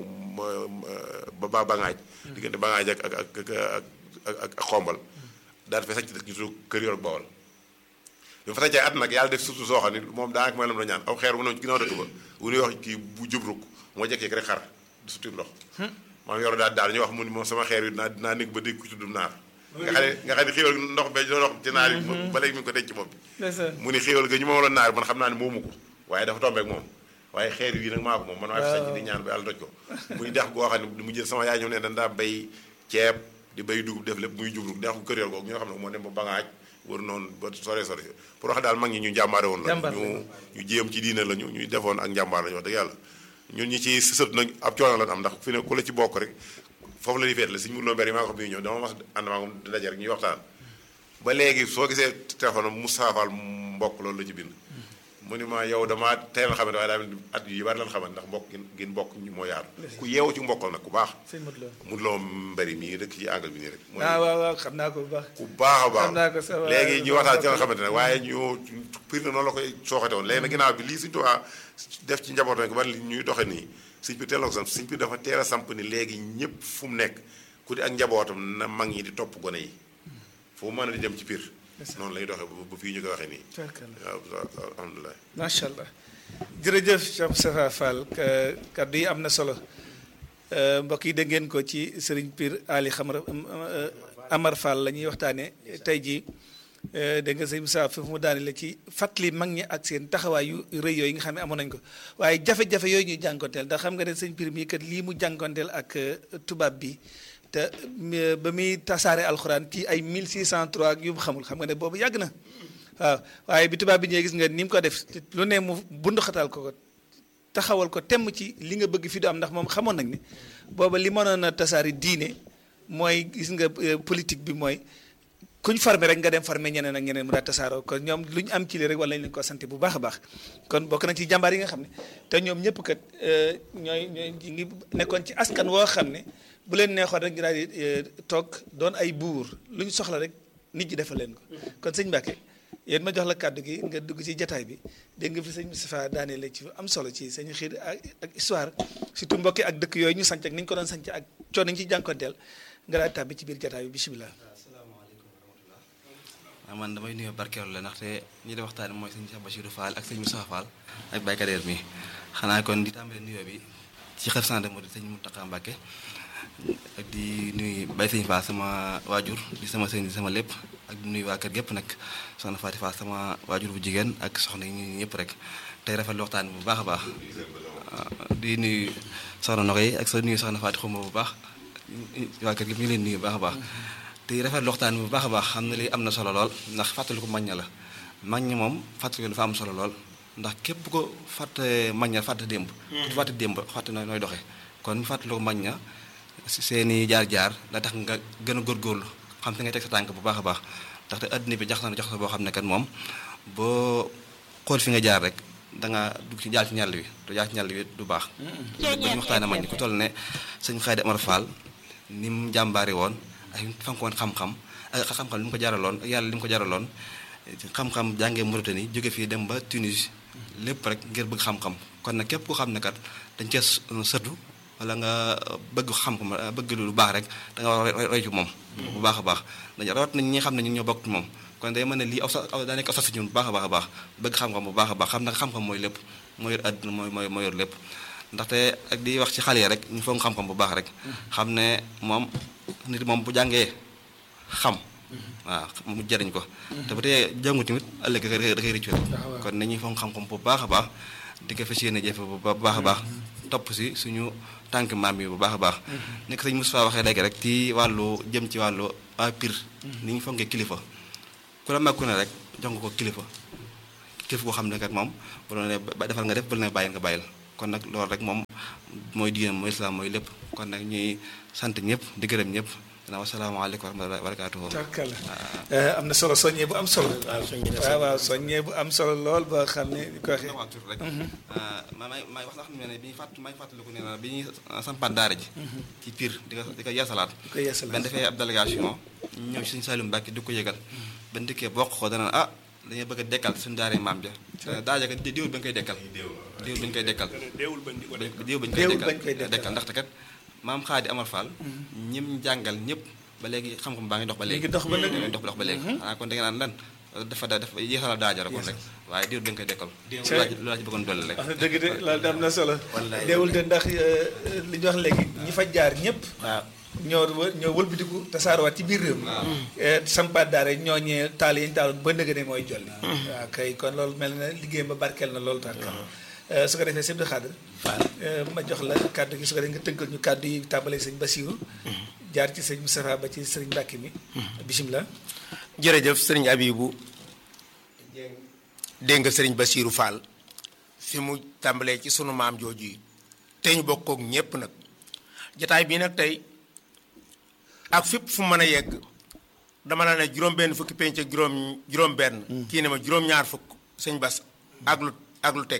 ba bangaaj diggante bangaaj ak ak ak ak ak xombal daal di fa sañ ci dëkk ñu tudd kër yor bawal bi mu fa sañcee at nag yàlla def surtout soo xam ne moom daanaka mooy lam la ñaan aw xeer bu ne ci ginnaaw dëkk ba wu ñuy wax kii bu jubruk moo jekk-jekk rek xar di suti ndox maam yoro daal daal ñu wax mu ni moom sama xeer yi dinaa dinaa nekk ba dégg ku tudd naar nga xam ne nga xam ne xéewal ndox be doon wax ci naar yi ba léegi mi ngi ko denc ci bopp bi mu ni xéewal ga ñu moom la naar man xam naa ne moomu ko waaye dafa tombeek moom waaye xeer yi nag maa ko moom man maa fi sañ di ñaan ba yàlla doj ko muy dex goo xam ne mu jël sama yaay ñëw ne dañ daa bay ceeb di bay dugub def lépp muy jubruk dex kër yor googu ñoo xam ne moo dem ba bangaaj wër noonu ba sore sore pour wax daal mag ñi ñu njàmbaare woon la ñu ñu jéem ci diine la ñu ñuy defoon ak njàmbaar la ñu wax dëgg yàlla ñun ñi ci sët nag ab coono la am ndax fi ne ku la ci bokk rek foofu la ñuy feet la suñu murloo mbir yi maa ko xam bi ñëw dama mas ànd maa ko daje rek ñuy waxtaan ba léegi soo gisee téléphone Moussa Fall mbokk loolu la ci bind mu ni ma yow damaa teel a xamante waaye daa mel ni at yi bari lan xamante ndax mbokk gin gin mbokk ñu moo yaatu ku yeewu ci mbokkal nag ku baax sëñ Modou Lo mu loo mbari mii dëkk ci angle bi nii rek mooy ah waaw waaw xam naa ko bu baax ku baax a baax xam naa ko sa waa- léegi ñu waxtaan ci nga xamante ne waaye ñu pir na noonu la koy sooxate woon léegi nag ginnaaw bi lii suñu tuwaa def ci njaboot rek bari li ñuy doxe nii suñ pir teel na ko samp suñ pir dafa teel a samp ni léegi ñëpp fu mu nekk ku di ak njabootam na mag ñi di topp gone yi fu mu mën a di dem ci pir noonu lay doxee ba ba fii ñu koy waxee nii Tubarkalla. waaw alhamdulilah macha allah jërëjëf Cheikh Moustapha Fall ka- kaddu yi am na solo Euh, mbokk yi dégg ngeen ko ci Serigne Pire Ali Xamar euh, Amar Fall la ñuy waxtaanee tey jii euh, dégg nga sëñ Moussa foofu mu daane la ci fàttali mag ñi ak seen taxawaay yu rëy yooyu nga xam ne amoon nañ ko waaye jafe-jafe yooyu ñuy jànkonteel ndax xam nga ne sëñ Pire mii kat lii mu jànkonteel ak euh, tubaab bi te euh, ba muy tasaare alxuraan ci ay 1603 ak yu mu xamul xam nga ne boobu yàgg na waaw waaye bi tubaab bi ñëwee gis nga ni mu ko def lu ne mu bunduxatal ko ko taxawal ko temm ci li nga bëgg fi du am ndax moom xamoon nañ ne booba li mënoon a tasaari diine mooy gis nga euh, politique bi mooy kuñ farme rek nga dem farme ñeneen ak ñeneen mu daal tasaaroo kon ñoom lu ñu am ci li rek wala ñu leen ko sant bu baax a baax kon bokk nañ ci jàmbaar yi nga xam ne te ñoom ñëpp kat euh, ñooy ñooy ñi ngi nekkoon ci askan woo xam ne bu leen neexoon rek ñu daal di euh, toog doon ay buur lu ñu soxla rek nit ñi defal leen ko kon sëñ Mbacke yéen ma jox la kàddu gi nga dugg ci jataay bi dégg nga fi sëñ Moustapha daanee la ci am solo ci sëñ xiir ak ak histoire surtout mbokki ak dëkk yooyu ñu sanc ak ni ñu ko doon sanc ak coono ñu ci jànkonteel nga daal tàbbi ci biir jataay bi bisimilah. waaw man damay nuyoo barkeelu la ndaxte ñi di waxtaan mooy sëñ Cheikh Bachirou Fall ak sëñ Moussa Fall ak Baye Kader mi xanaa kon di tàmbale nuyoo bi ci xef sant moo di sëñ Mountakha Mbacké ak di nuyu Baye sëñ Fall sama waajur di sama sëñ di sama lépp ak di nuyu waa kër gépp nag soxna Fatou Fall sama waajur bu jigéen ak soxna yi ñu ñëpp rek tey rafetlu waxtaan bi bu baax a baax waaw di nuyu soxna Nogoy ak sa nuyu soxna Fatou Xuma bu baax waa kër gépp ñu ngi leen nuyu bu baax a baax te rafetlu waxtaan bi bu baax a baax xam ne li am na solo lool ndax fàttali ko mag ña la mag ñi moom fàttali ko dafa am solo lool ndax képp ko fàtte mag ña fàtte démb ku fàtte démb fàtte nooy nooy doxee kon fàttali ko mag ña seeni jaar-jaar la tax nga gën a góorgóorlu xam fi ngay teg sa tànk bu baax a baax ndaxte adduna bi jax na jax boo xam ne kat moom boo xool fi nga jaar rek da nga dugg ci jaar ci ñàll wi te jaar ci ñàll wi du baax ba ñu waxtaane mag ñi ku toll ne sëñ Xaydi Amar Fall ni mu jàmbaari woon ak fankoon xam-xam ak xam-xam li mu ko jaraloon ak yàlla li mu ko jaraloon xam-xam jàngee Mauritanie jóge fii dem ba Tunis lépp rek ngir bëgg xam-xam kon nag képp ku xam ne kat dañ cee sëtu wala nga bëgg xam-xam bëgg lu baax rek da nga war a roy ci moom bu baax a baax dañu rawat nañ ñi nga xam ne ñun ñoo bokk ci moom kon day mën ne lii aw sa daa nekk aw sas ñun bu baax a baax a baax bëgg xam-xam bu baax a baax xam nag xam-xam mooy lépp moo yor àdduna mooy mooy moo yor lépp ndaxte ak di wax ci xale yi rek ñu foog xam-xam bu baax rek xam ne moom nit moom bu jàngee xam waaw mu jëriñ ko te bu dee jàngu tamit ëllëg da koy da koy rëccu kon nañuy foog xam-xam bu baax a baax di ko fas yéene jëfe bu baax a baax topp si suñu tànk maam yi bu baax a baax nekk sëñ Moustapha waxee léegi rek ci wàllu jëm ci wàllu waa Pire ni ñu fonkee kilifa ku la mag ku ne rek jox nga ko kilifa kilifa koo xam ne kat moom bu doon ne defal nga def bu la ne bàyyil nga bàyyil kon nag loolu rek moom mooy diine mooy islam mooy lépp kon nag ñuy sant ñëpp di gërëm ñëpp dana wasalaamaaleykum wa rahmatulah wa barakaatuhu tarkala am na solo soññee bu am solo waaw waaw soññee bu am solo lool ba xam ne di ko waxee waa tur rek ma may may wax sax ne bi ñuy fàtt may fàttaliku nee na bi ñuy sampaat daara ji ci Pire di ko di ko yeesalaat di ko yeesalaat ban defee ab délégation ñëw ci suñu Saliou Mbacke di ko yëgal ban dikkee bokk ko dana ah dañuy bëgg a dekkal suñu daara maam ja daara ja diwul ba ñu koy dekkal diwul ba ñu koy dekkal déewul bañ di ko def diwul ba ñu Déewul koy bañ koy dekkal. dekkal ndaxte kat maam Xaadi Amar Fall ñim jàngal ñëpp ba léegi xam-xam baa ngi dox ba léegi ngi dox ba léegi. ngi dox dox ba léegi xanaa kon da nga naan lan dafa da dafa yeesala daajara kon rek waaye diwul ba ñu koy dekkal lu laa ci lu laa ci bëggoon dolli rek wax na dëgg de loolu de am na solo Wallaay. deewul de ndax euh, li ñu wax léegi ñi fa jaar ñëpp waaw ñoo wë- ñoo wëlbatiku tasaaruwaat ci biir réew mi sampaat daara ñoo ñee taal yi ñu taaloon ba nëgë ne mooy jolli waaw kay kon loolu mel na liggéeyam ba barkeel na loolu tax su ko defee sëñ Abdou Khadre ma jox la kàddu gi su ko defee nga tënkal ñu kàddu yi tàmbalee sëñ Bassirou jaar ci sëñ Moustapha ba ci sëriñ Mbacke mi bisimilah jërëjëf sëriñ Abibu dégg nga sëriñ Basiiru Fall fi mu tàmbalee ci sunu maam jooju yi te ñu bokk ak ñépp nag jataay bii nag tey ak fépp fu mën a yegg dama la ne juróom benn fukki penc ak juróom juróom benn kii ne ma juróom ñaar fukk sëñ Bas ak lu ak lu teg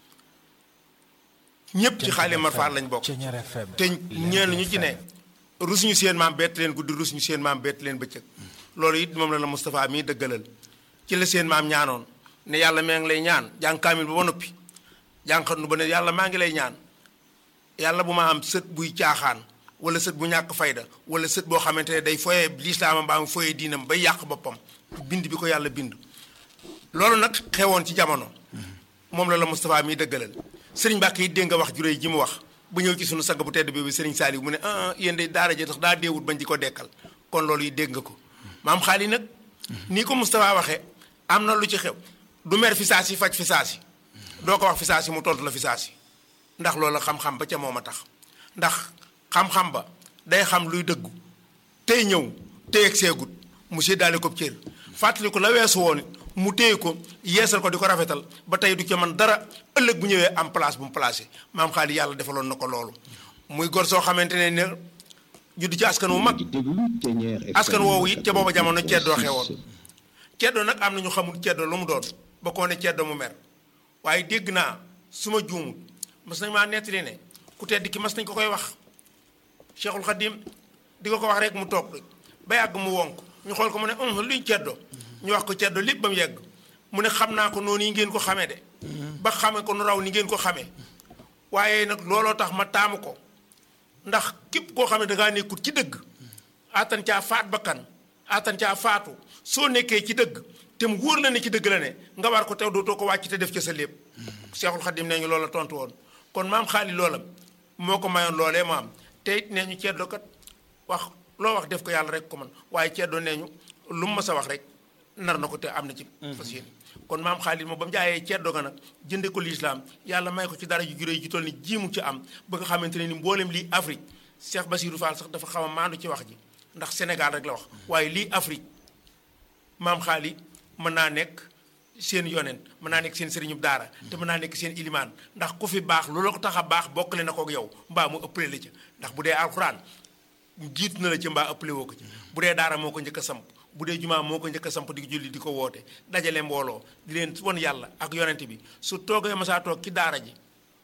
ñëpp ci xaali Amar Fall lañ bokk te ñeen ñu ci ne rus ñu seen maam bett leen guddi rus ñu seen maam bett leen bëccëg loolu it moom la la Moustapha mii dëggalal ci la seen maam ñaanoon ne yàlla maa ngi lay ñaan jàng kaamil ba ba noppi jànqat nu ba ne yàlla maa ngi lay ñaan yàlla bu ma am sët buy caaxaan wala sët bu ñàkk fayda wala sët boo xamante ne day foyee lislaamam mbaa mu foyee diinam bay yàq boppam bind bi ko yàlla bind loolu nag xewoon ci jamono moom la la Moustapha mii dëggalal sëriñ Mbàkke yi dégg nga wax juréy ji mu wax ba ñëw ci sunu sang bu tedd bi sëriñ Saaliw mu ne ah yéen de daara ji tax daa deewut bañ di ko dekkal kon loolu yi dégg nga ko maam xaali nag nii ko Moustapha waxee am na lu ci xew du mer fi saa si faj fi saa si doo ko wax fi saa si mu tontu la fi saa si ndax loolu xam-xam ba ca moom a tax ndax xam-xam ba day xam luy dëggu tey ñëw tey ak seegut mu séddaale ko cër fàttali ko la weesu woon mu téye ko yeesal ko di ko rafetal ba tey du ca man dara ëllëg bu ñëwee am place bu mu placé maam xaali yàlla defaloon na ko loolu muy gor soo xamante ne ne judd ci askan wu mag askan woowu it ca booba jamono ceddoo xewoon ceddoo nag am na ñu xamul ceddoo lu mu doon ba koo ne ceddoo mu mer waaye dégg naa su ma juumut mas nañ maa nettali ne ku tedd ki mas nañ ko koy wax Cheikhul Khadim di ko ko wax rek mu toog ba yàgg mu wonk ñu xool ko mu ne um luy ceddoo ñu wax ko ceddoo lépp ba mu yegg mu ne xam naa ko noonu yi ngeen ko xamee de ba xame ko nu raw ni ngeen ko xamee waaye nag looloo tax ma taamu ko ndax képp koo xam ne dangaa nekkut ci dëgg attan caa faat bakkan attan caa faatu soo nekkee ci dëgg te mu wóor la ne ci dëgg la ne nga war ko tew dootoo ko wàcc te def ca sa lépp Seexul Xadim nee ñu loola tontu woon kon maam xaali loola moo ko mayoon loolee mu am te it nee ñu ceddoo kat wax loo wax def ko yàlla rek ko man waaye ceddoo nee ñu lu mu mës a wax rek nar na ko te am na ci fas yéene kon maam xaalis moom ba mu jaayee ceddoo ga nag jënde ko lislaam yàlla may ko ci dara ju juré ji toll ni jiimu ci am ba nga xamante ne ni mboolem lii Afrique Cheikh Bassirou Fall sax dafa xaw a maandu ci wax ji ndax Sénégal rek la wax waaye lii Afrique maam xaali mën naa nekk seen yonent mën naa nekk seen sëriñub daara te mën naa nekk seen ilimaan ndax ku fi baax lu la ko tax a baax bokkale na kook yow mbaa mu ëppale la ca ndax bu dee alxuraan jiitu na la ca mbaa ëppale woo ko ci bu dee daara moo ko njëkk a samp bu dee jumaa moo ko njëkk a samp di julli di ko woote dajale mbooloo di leen won yàlla ak yonent bi su toogee masaa toog ci daara ji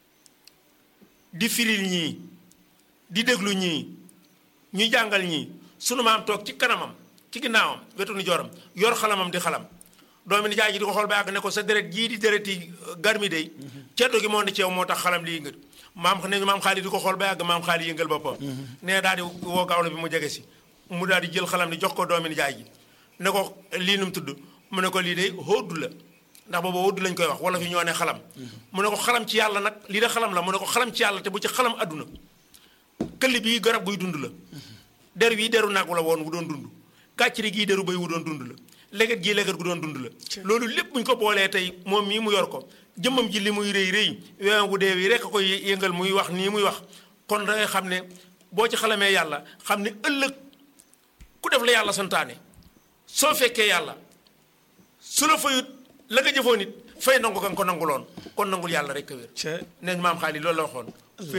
di firil ñii di déglu ñii ñu jàngal ñii sunu maam toog ci kanamam ci ginnaawam wetu ni joram yor xalamam di xalam doomi ni jaay ji di ko xool ba àgg ne ko sa deret jii di dereti garmi day ceddo gi moo ne ceew moo tax xalam lii nga maam ne maam xaali di ko xool ba àgg maam xaali yëngal boppam ne daal di woo gawlo bi mu jege si mu daal di jël xalam di jox ko doomi ni jaay ji ne ko lii nu mu tudd mu ne ko lii de hóodu la ndax booba hóodu lañ koy wax wala fi ñoo ne xalam mu ne ko xalam ci yàlla nag lii de xalam la mu ne ko xalam ci yàlla te bu ci xalam adduna këll bii garab guy dund la der bii deru nag la woon wu doon dund kàcciri gii deru bay wu doon dund la leget gii leget gu doon dund la loolu lépp buñ ko boolee tey moom mii mu yor ko jëmmam ji li muy rëy rëy weewam gu dee wi rek a koy yëngal muy wax nii muy wax kon da ngay xam ne boo ci xalamee yàlla xam ne ëllëg ku def la yàlla santaane soo fekkee yàlla su la fayut la nga jëfoon it fay nangu kan ko nanguloon kon nangul yàlla rek a wér neñ maam xaalis loolu la waxoon